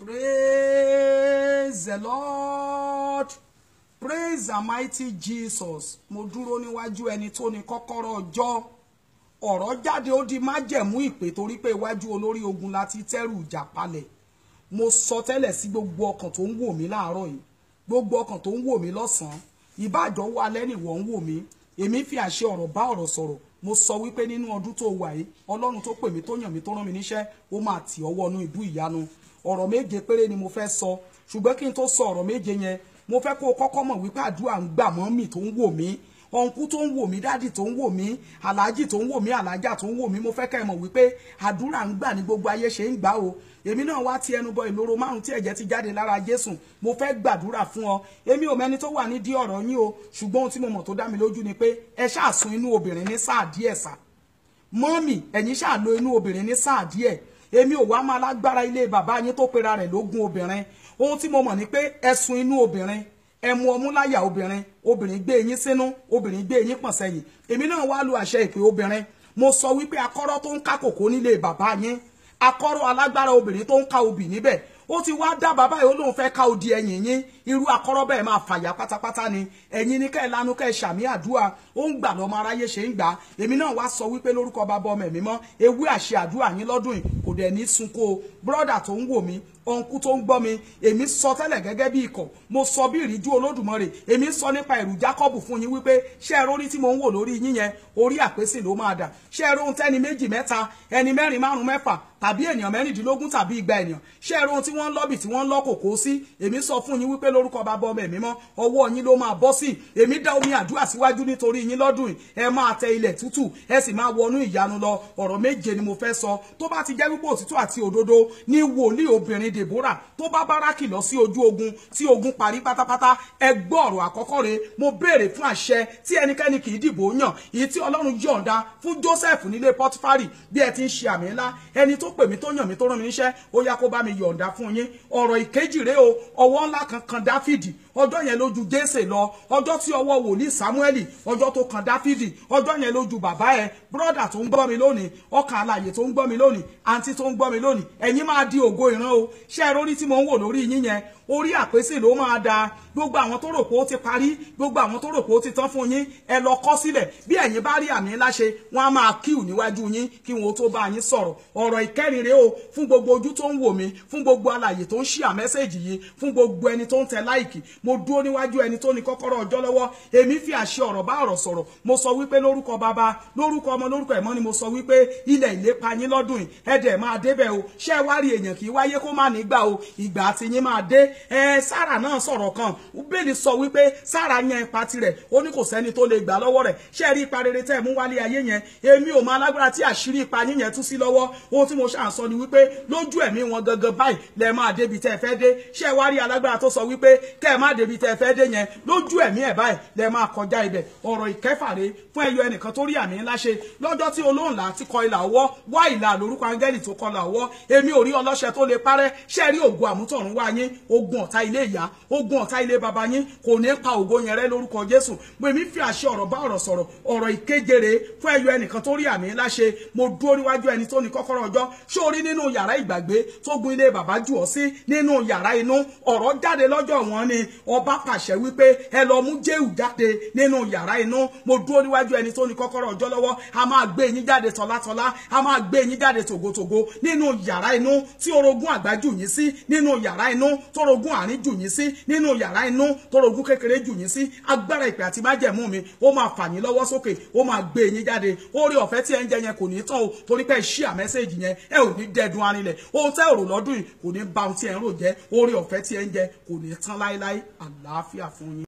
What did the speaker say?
praise the lord praise the mighty jesus mo dúró níwájú ẹni tó ní kọ́kọ́rọ́ ọjọ́ ọ̀rọ̀ jáde ó di májẹ̀mú ìpè torí pé iwájú olórí ogun láti tẹ́rù ìjà palẹ̀ mo sọ tẹ́lẹ̀ sí gbogbo ọkàn tó ń wò mí láàárọ̀ yìí gbogbo ọkàn tó ń wò mí lọ́sàn-án ìbáàjọ́ wà lẹ́nì wọ́n ń wò mí èmi fi àṣẹ ọ̀rọ̀ bá ọ̀rọ̀ sọ̀rọ̀ mo sọ wípé nínú ọdún tó wà yìí ọlọ́run tó pè mí tó yàn mí tó rán mi níṣẹ́ ó máa tì ọwọ́ inú ìbú ìyanu ọ̀rọ̀ méje péré ni mo fẹ́ sọ ṣùgbọ́n kí n tó sọ ọ̀rọ̀ méje yẹn mo fẹ́ kó o kọ́kọ́ mọ̀ wípé àdúrà ń gbà mọ́ mi tó ń wò mí ọ̀nkú tó ń wò mí dádì tó ń wò mí aláàjì tó ń wò mí aláàjà tó ń wò mí mo fẹ́ kẹ́ ẹ mọ̀ wípé àdúrà ń gbà ní gbogbo ayé ṣe ń gbà o èmi náà wá ti ẹnu bọ ìloro márùn tí ẹ̀jẹ̀ ti jáde lára Jésù mo fẹ́ gbàdúrà fún ọ èmi ò mẹ́ni tó wà nídìí ọ̀rọ̀ yín o ṣùgbọ́n ohun tí mo mọ̀ tó dá mi lójú ni pé ẹ ṣàsùn inú obìnrin ní sáà díẹ̀ sà mọ́mì ẹ̀yin ṣáà lo inú obìnrin ní sáà díẹ̀ èmi ò wá máa lágbára ilé bàbá yín tó pera rẹ̀ lógún obìnrin ohun tí mo mọ̀ ni pé ẹ̀sùn inú obìnrin ẹmu ọmú láyà obìnrin obìnrin gbé yín sínú obìnrin gbé yín pọ̀n sẹ́yìn èmi náà wá lu àṣẹ ìpè obìnrin mo sọ wípé akọ́rọ́ tó ń ká kòkó nílé bàbá yín akọ́rọ́ alágbára obìnrin tó ń ká obì níbẹ̀ ó ti wá dá bàbá yìí ó lóun fẹ́ ká odi ẹ̀yìn yín irú akọ́rọ́ bẹ́ẹ̀ máa fàyà pátápátá ni ẹ̀yin ní kẹ́ ẹ̀ lanu kẹ́ ẹ̀ ṣàmì àdúrà ó ń gbà lọ́mọ aráyé ṣe ń gbà èmi náà wá sọ wípé lórúkọ bàbá ọmọ ẹ̀mí mọ́ ewé àṣẹ àdúrà yín lọ́dún yìí kò dẹ̀ ní sunko bírọ́dà tó ń wò mí ọ̀nkú tó ń gbọ́ mi èmi sọ tẹ́lẹ̀ gẹ́gẹ́ bí ikọ̀ mo sọ bí ìríjú olódùmarè èmi sọ nípa ẹ̀rù Jákọ́bù fún yín wípé ṣé ẹ rórí tí mo ń wò lórí yín yẹn orí àpèsè ló máa dà ṣé ẹ róhun tẹ́ni méjì mẹ́ta ẹni mẹ́rin márùn mẹ́fà tàbí ènìyàn mẹ́rìndínlógún tàbí igba ènìyàn ṣé ẹ róhun tí wọ́n ń lọ́bì tí wọ́n ń lọ́kòkó sí èmi sọ fún yín wípé lórúkọ bàbá ọmọ ẹ̀mí mọ́ ọwọ́ yín ló máa bọ́ sí èmi dá omi àdúrà síwájú nítorí yín lọ́dún yìí ẹ máa tẹ ilẹ̀ tútù ẹ sì máa wọnú ìyanu lọ ọ̀rọ̀ méje ni mo fẹ́ sọ tó bá ti jẹ́ wípé òtítọ́ àti òdodo ní wòlíì obìnrin Deborah tó bá báràkì lọ sí ojú ogun tí ogun parí pátápátá ẹ gbọ́ ọ̀rọ̀ àkọ́kọ́ rẹ̀ mo béèrè fún àṣẹ tí ẹnikẹ́ni kì í dìbò yàn èyí tí ọlọ́run yọ̀ǹda fún Joseph nílé Pọtifari bí ẹ ti ń ṣe àmì ńlá ẹni tó pè mí tó yàn mí tó rán mi níṣẹ́ ó yá kó bá mi yọ̀ǹda fún yín ọ̀rọ̀ ìkejì rèé o ọwọ́ ńlá kan kan Dáfídì ọjọ́ yẹn lójú Jésè lọ ọjọ́ tí ọwọ́ wòlíì Sámúẹ́lì ọjọ́ tó kan Dáfídì ọjọ́ yẹn lójú bàbá ẹ bírọ́dà tó ń gbọ́ mi lónìí ọkàn alàyè tó ń gbọ́ mi lónìí àǹtí tó ń gbọ́ mi lónìí ẹ̀yin máa di ògo ìran o ṣé ẹ rórí tí mo ń wò lórí yín yẹn orí àpèsè ló máa da gbogbo àwọn tó rò pé ó ti parí gbogbo àwọn tó rò pé ó ti tán fún yín ẹ lọ kọ sílẹ̀ bí ẹ̀yin bá rí àmì ńlá ṣe wọ́n á máa kíù níwájú yín kí wọn ó tó bá yín sọ̀rọ̀ ọ̀rọ̀ ìkẹrin rèé o fún gbogbo ojú tó ń wò mí fún gbogbo alàyè tó ń ṣíà mẹ́sẹ̀jì yìí fún gbogbo ẹni tó ń tẹ láìkì mo dúró níwájú ẹni tó ní kọ́kọ́rọ́ ọjọ́ lọ́wọ́ èmi fi àṣẹ ọ̀rọ̀ bá ọ̀rọ̀ sọ̀rọ̀ mo sọ wípé lórúkọ bàbá lórúkọ ọmọ lórúkọ ẹ̀mọ́ ni mo sọ wípé ilẹ̀ ìlépa yín lọ́dún yìí ẹ̀dẹ̀ máa débẹ̀ o ṣé ẹ wá rí èèyàn kì í wáyé kó má nígbà o ìgbà àti yín máa dé ẹ sára náà sọ̀rọ̀ kan bẹ́ẹ̀ni sọ wípé sára yan ipa tirẹ̀ ó ní kò sẹ́ni tó lè gbà lọ́wọ́ rẹ̀ ṣé ẹ rí ipa rere tẹ́ ẹ mú wálé ayé yẹn èmi ò máa lágbára tí àṣírí ipa yín yẹn tú sí lọ́wọ́ ohun tí mo ṣàn sọ ni wípé lójú ẹ̀mí wọn gangan báyìí lẹ máa débi tẹ́ ẹ fẹ́ dé ṣé ẹ wá rí alágbára tó sọ wípé kẹ́ ẹ má débi tẹ́ ẹ fẹ́ dé yẹn lójú ẹ̀mí ẹ̀ báyìí lẹ máa kọjá ibẹ̀ ọ̀rọ̀ ìkẹfàre fún ẹyọ ẹnìkan tó rí àmì ńlá ṣe lọ́jọ́ tí olóńlá ti kọ ìlà ọwọ́ wá ìlà lórúkọ áńgẹ́lì tó kọlà ọwọ́ èmi ò rí ọlọ́ṣẹ tó lè parẹ́ ṣé rí ògùn àmútọ̀run wá yín ogun ọ̀tá ilé ìyá ogun ọ̀tá ilé baba yín kò ní pa ògo yẹn rẹ́ lórúkọ Jésù mo èmi fi àṣẹ ọ̀rọ̀ bá ọ̀rọ̀ sọ̀rọ̀ ọ̀rọ̀ ìkejere fún ẹyọ ẹnìkan tó rí àmì ńlá ṣe mo dúró níwájú ẹni tó ní kọ́kọ́rọ́ ọjọ́ sórí nínú yàrá ìgbàgbé tó gun ilé bàbá jù ọ́ sí nínú yàrá inú ọ̀rọ̀ jáde lọ́jọ́ wọn ni ọba pàṣẹ wípé ẹ lọ mú jéhù jáde nínú yàrá inú mo dúró níwájú ẹni tó ní kọ́kọ́rọ́ ọjọ́ lọ́wọ́ a máa gbé yín jáde tọ́látọ́lá a máa gbé yín jáde tògótògó nínú yàrá inú tí orogún àgbà jù yín sí nínú yàrá inú tórogún àárín jù yín sí nínú yàrá inú tórogún kékeré jù yín sí agbára ìpè àti májẹ̀mú mi ó máa fà yín lọ́wọ́ sókè ó máa gbé yín jáde orí ọ̀fẹ́ tí ẹ ń jẹ yẹn kò ní tán o torí pé ṣí àmẹ́sẹ̀jì yẹn ẹ ò ní dẹ́dun arinlẹ̀ ohun tẹ́ òrò lọ́dún yìí kò ní ba ohun tí ẹ ń rò jẹ́ orí ọ̀fẹ́ tí ẹ ń jẹ kò ní tán láéláé àlàáfíà fún yín.